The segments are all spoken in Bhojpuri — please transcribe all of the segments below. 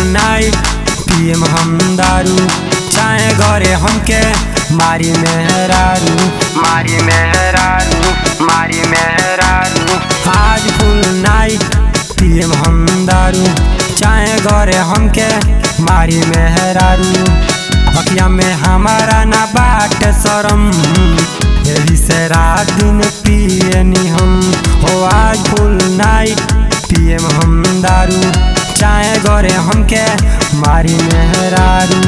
नाइट पियम हम दारू चाहे घरे हमके मारी मेहरारू मारी मेहरारू मारी मेहरारू आज फुल नाइट पियम हम दारू चाहे घरे हमके मारी मेहरारू अखिया में हमारा ना बाट शरम यही से रात दिन पियनी हम हो आज फुल नाइट पियम हम दारू चाहे घरे हमके मारी मेहरारू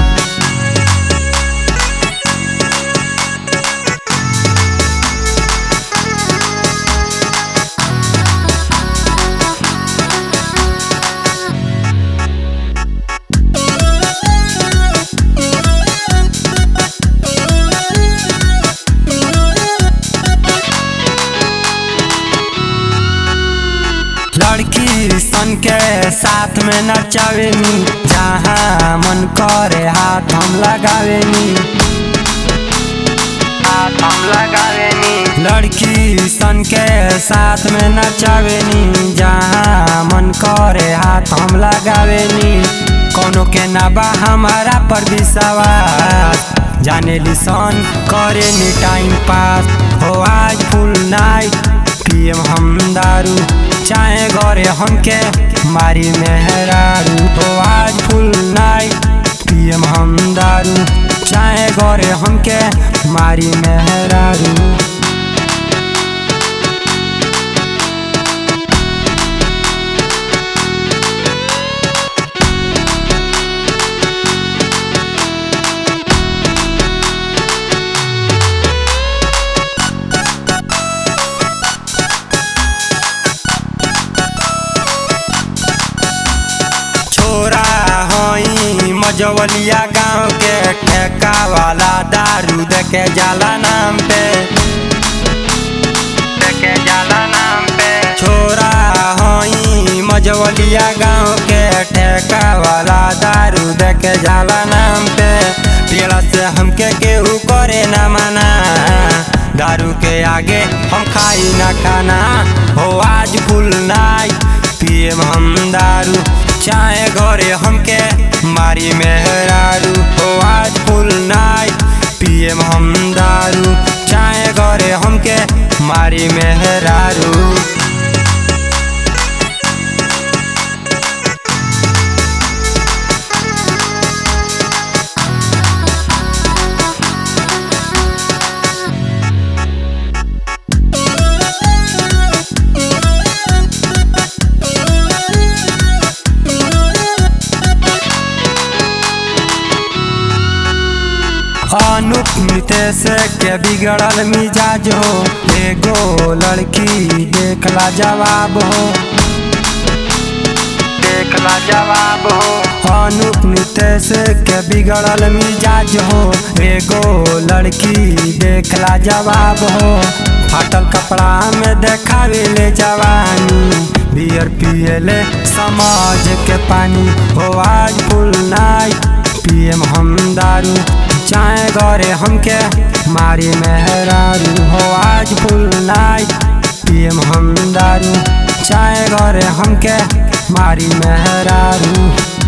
लड़की सन के साथ में नचावेनी जहाँ मन करे हाथ हम लगावेनी हाथ हम लगावेनी लड़की सन के साथ में नचावेनी जहाँ मन करे हाथ हम लगावेनी कोनो के ना बा हमारा पर विश्वास जाने सन करे नी टाइम पास हो आज फुल नाइट पियम हम दारू चाहे घरे हमके मारी मेहरारू हो आज फुल नाइट पियम हम दारू चाहे घरे हमके मारी मेहरारू छोरा होई मजवलिया गांव के ठेका वाला दारू देके जाला नाम पे देके जाला नाम पे छोरा होई मजवलिया गांव के ठेका वाला दारू देके जाला नाम पे पियला से हमके केहू करे ना मना दारू के आगे हम खाई ना खाना हो आज फुल नाइट पियम हम दारू चाहे घरे हमके मारी मेहरारू हो आज फुल नाइट पियम हम दारू चाहे घरे हमके मारी मेहरारू अनुप नितेश के बिगड़ल मिजाज हो एगो लड़की देखला जवाब हो देखला जवाब हो अनुप नितेश के बिगड़ल मिजाज हो एगो लड़की देखला जवाब हो फाटल कपड़ा में देखावे ले जवानी बियर पियले समाज के पानी हो आज फुल नाइट पियम हम दारू चाहे घरे हमके मारी मेहरारू हो आज फुल नाइट पियम हम दारू चाहे घरे हमके मारी मेहरारू